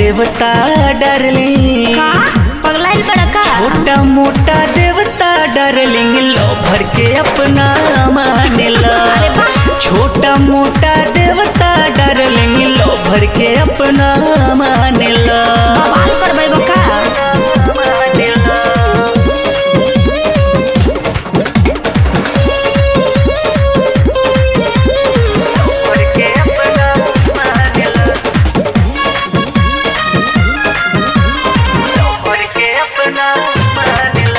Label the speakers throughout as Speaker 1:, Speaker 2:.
Speaker 1: देवता डार्लिंग
Speaker 2: का पगलाइल बड़ा का
Speaker 1: छोटा मोटा देवता डार्लिंग लो भर के अपना मानेला
Speaker 2: अरे वाह।
Speaker 1: छोटा मोटा देवता डार्लिंग लो भर के अपना मानेला
Speaker 2: बवाल करबै बका
Speaker 1: मानेला। भर के अपना मानेला। लो भर के अपना मानेला।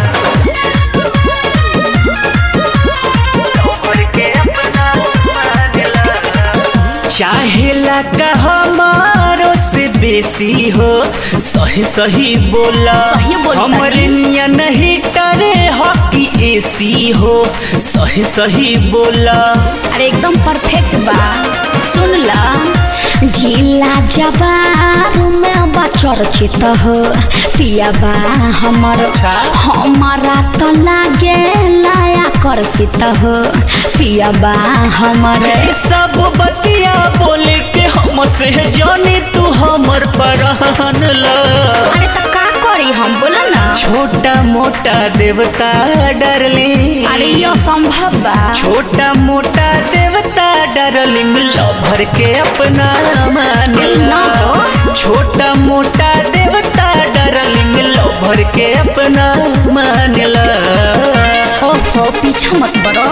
Speaker 1: चाहेला का हमारो से बेसी हो सही सही बोला
Speaker 2: सही बोलता
Speaker 1: हमर
Speaker 2: नी।
Speaker 1: निया नहीं टरे हॉकी एसी हो सही सही बोला
Speaker 2: अरे एकदम परफेक्ट बा सुन ला जिला जवार में बा चर्चित हो पिया बा हमर
Speaker 1: अच्छा।
Speaker 2: हमारा तो लागे लाया कर्षित हो पिया बा हमर
Speaker 1: ये सब बतिया बोले के हम से जाने तू हमर परहन ला
Speaker 2: अरे तो का करी हम बोला ना
Speaker 1: छोटा मोटा देवता डरले
Speaker 2: अरे यो संभव बा
Speaker 1: छोटा मोटा देवता डार्लिंग लो भर के अपना मानेला
Speaker 2: ना हो।
Speaker 1: छोटा मोटा देवता डार्लिंग लो भर के अपना मानेला
Speaker 2: ओहो पीछा मत बड़ो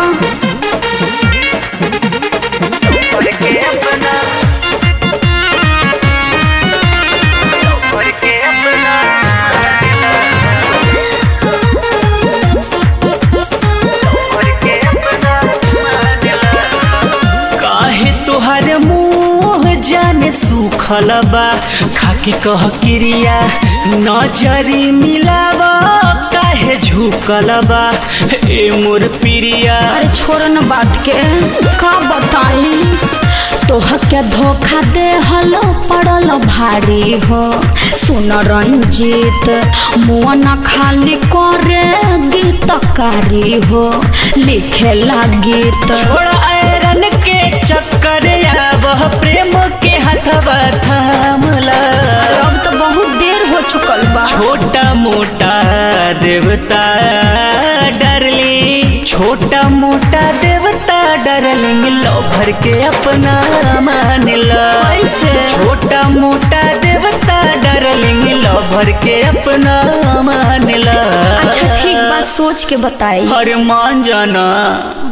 Speaker 1: भर के अपना भर के अपना भर के अपना मानेला काहे तोहर मुंह जाने सुखल बा खाके कह क्रिया नजरी मिलावा काहे झुकल बा ए मोर प्रिया
Speaker 2: अरे छोड़ न बात के का बताई तोह के धोखा दे हलो पड़ल भारी हो सुन रंजीत मुआ न खाली करे गीतकारी हो लिखे ला गीत
Speaker 1: छोड़ आयरन के चक्कर वह प्रेम के हथवा थामला
Speaker 2: अब तो बहुत देर हो चुकल बा
Speaker 1: छोटा मोटा देवता डरली छोटा मोटा देवता डरलिंग लो भर के अपना मानला
Speaker 2: कैसे?
Speaker 1: छोटा मोटा देवता डरलिंग लो भर के अपना मानला
Speaker 2: अच्छा ठीक बात सोच के बताई
Speaker 1: हर मान जाना